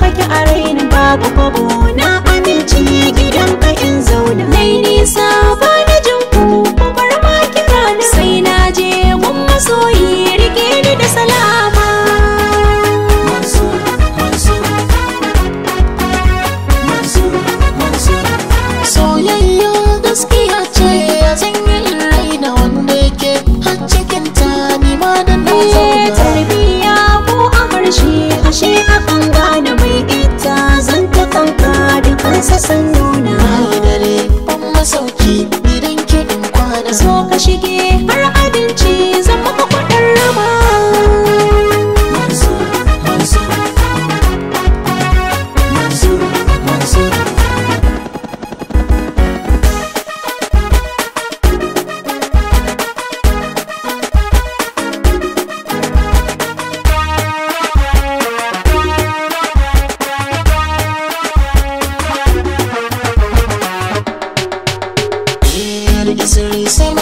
kake a raina babu kwabo na amince gidan ka in zauna nai nisa ba na jin ku ku bar ma kira na sai na je gun masoyi rike ni da salama Mansur, Mansur, Mansur, Mansur. Soyayya gaskiya ce zan yi in raina wanda yake har cikin ta ni ma da na Eh, zauna. tarbiya ko a harshe ashe akan gane mai ita zan ta kanka da kansa san nuna Na yi dare ban masauki idan ki in kwana. so ka shige har abinci zan maka kudin rama Mansur, Mansur, Mansur, Mansur. Rike sirri sai